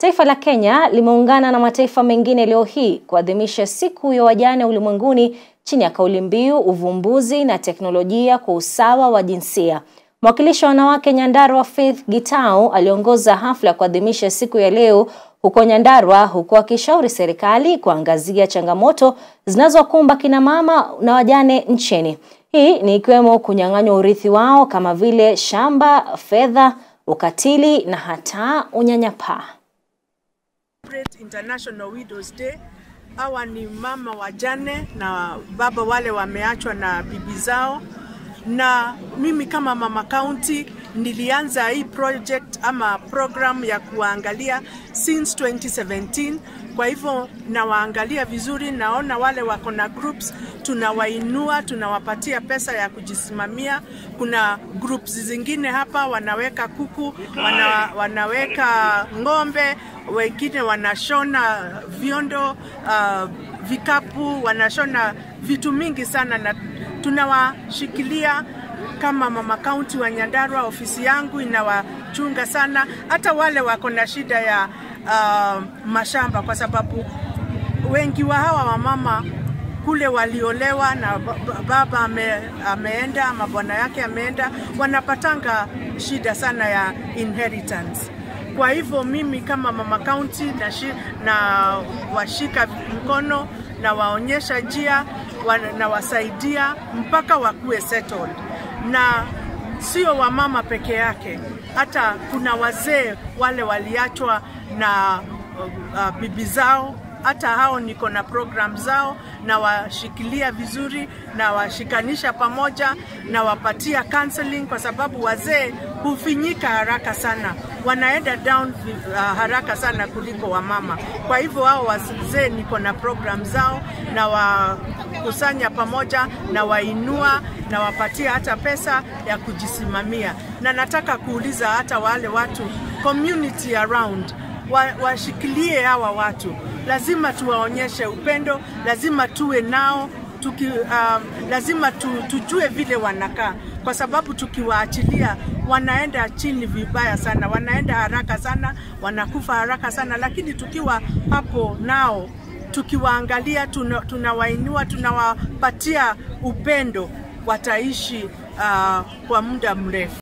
Taifa la Kenya limeungana na mataifa mengine leo hii kuadhimisha siku ya wajane ulimwenguni chini ya kauli mbiu uvumbuzi na teknolojia kwa usawa wa jinsia. Mwakilishi wa wanawake Nyandarua Faith Gitau aliongoza hafla ya kuadhimisha siku ya leo huko Nyandarua huku akishauri serikali kuangazia changamoto zinazokumba kina mama na wajane nchini. Hii ni ikiwemo kunyang'anywa urithi wao kama vile shamba, fedha, ukatili na hata unyanyapaa. International Widows Day. Hawa ni mama wajane na baba wale wameachwa na bibi zao, na mimi kama mama county nilianza hii project ama program ya kuwaangalia since 2017. Kwa hivyo nawaangalia vizuri, naona wale wako na groups, tunawainua, tunawapatia pesa ya kujisimamia. Kuna groups zingine hapa wanaweka kuku, wana, wanaweka ng'ombe, wengine wanashona viondo, uh, vikapu, wanashona vitu mingi sana na tunawashikilia kama mama kaunti wa Nyandarua, ofisi yangu inawachunga sana, hata wale wako na shida ya uh, mashamba, kwa sababu wengi wa hawa wamama kule waliolewa na baba ame, ameenda ama bwana yake ameenda, wanapatanga shida sana ya inheritance. Kwa hivyo mimi kama mama kaunti na, na washika mkono na waonyesha njia na wasaidia mpaka wakuwe settled na sio wamama peke yake, hata kuna wazee wale waliachwa na uh, bibi zao. Hata hao niko na program zao na washikilia vizuri na washikanisha pamoja na wapatia counseling, kwa sababu wazee hufinyika haraka sana, wanaenda down uh, haraka sana kuliko wamama. Kwa hivyo hao wazee niko na program zao na wakusanya pamoja na wainua na wapatia hata pesa ya kujisimamia, na nataka kuuliza hata wale watu community around washikilie hawa watu, lazima tuwaonyeshe upendo, lazima tuwe nao tuki, um, lazima tu, tujue vile wanakaa, kwa sababu tukiwaachilia wanaenda chini vibaya sana, wanaenda haraka sana, wanakufa haraka sana, lakini tukiwa hapo nao tukiwaangalia, tunawainua, tuna tunawapatia upendo, wataishi uh, kwa muda mrefu.